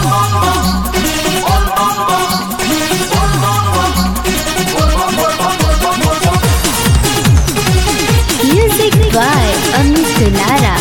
Music by Amit Lara.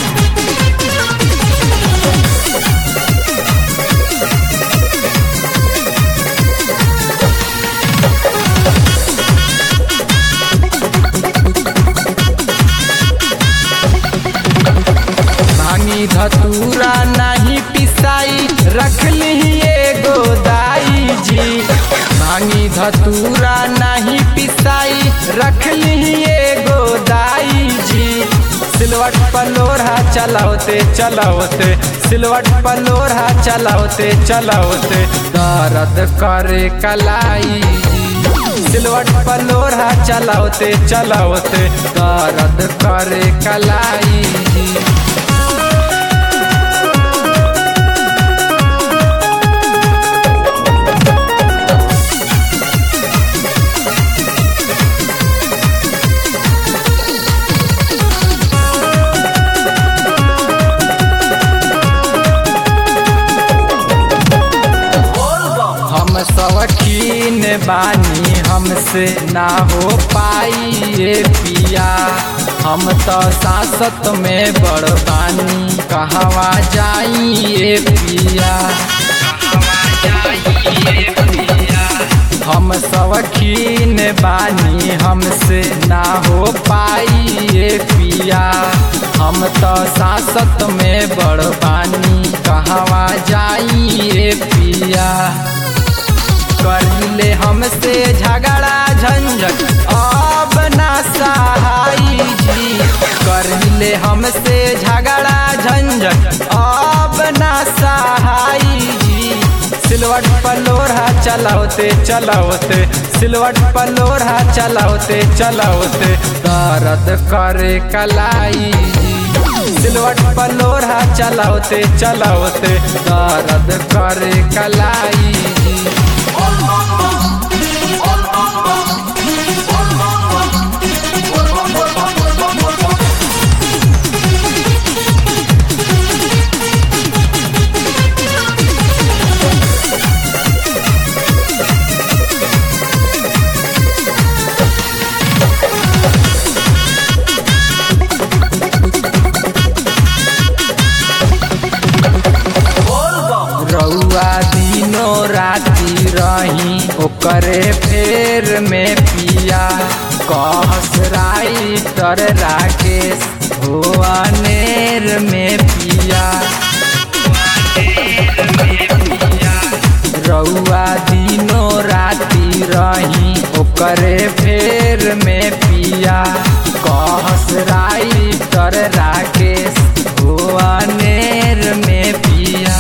भांगी धतूरा नहीं पिसाई रख ली एगो दाई जी भांगी धतूरा नहीं पिसाई रख ली एगो दाई जी सिलवट पलोरहा चलावते चलावते सिलवट पलोरहा चलावते चलावते दर्द करे कलाई सिलवट पलोरहा चलावते चलावते दर्द करे कलाई हम सवकीन बानी हमसे ना हो पाई ये पिया हम तो सासत में बड़ बानी कहवा जाई ये पिया हम सवकीन बानी हमसे ना हो पाई ये पिया हम तो सासत में बड़ बानी कहवा जाई ये पिया करिले हमसे झगड़ा झंझट अब ना सहाई जी करिले हमसे झगड़ा झंझट अब ना सहाई जी सिलवट पलोरहा चलावते चलावते सिलवट पलोरहा चलावते चलावते दर्द करे कलाई जी सिलवट पलोरहा चलावते चलावते दर्द करे कलाई जी रउआ दिनो राती रही ओकरे फेर में पिया कहस राइटर राकेश हो अनेर में पिया रउआ दिनो राती रही ओकरे फेर में पिया कहस राइटर राकेश हो अनेर में पिया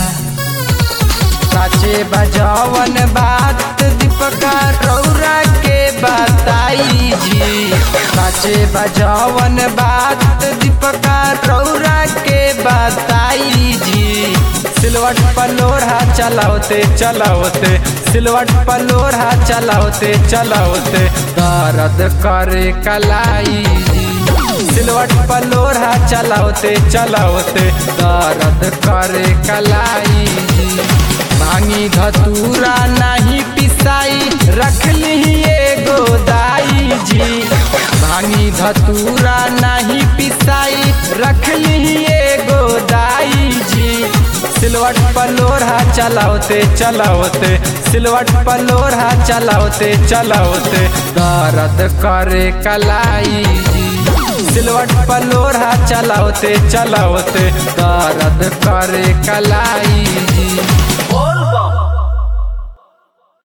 साचे बजावन बात दीपका रौरा के बताई जी साचे बजावन बात दीपका रौरा के बताई जी सिलवट पलोरहा चलावते चलावते सिलवट पलोरहा चलावते चलावते दर्द करे कलाई जी सिलवट पलोरहा चलावते चलावते दर्द करे कलाई जी भांगी धतूरा नहीं पिसाई रख ली एगो दाई जी भांगी धतूरा नहीं पिसाई रख ली एगो दाई जी सिलवट पलोरहा चलावते चलावते सिलवट पलोरहा चलावते चलावते दर्द करे कलाई जी सिलवट पलोरहा चलावते चलावते दर्द करे कलाई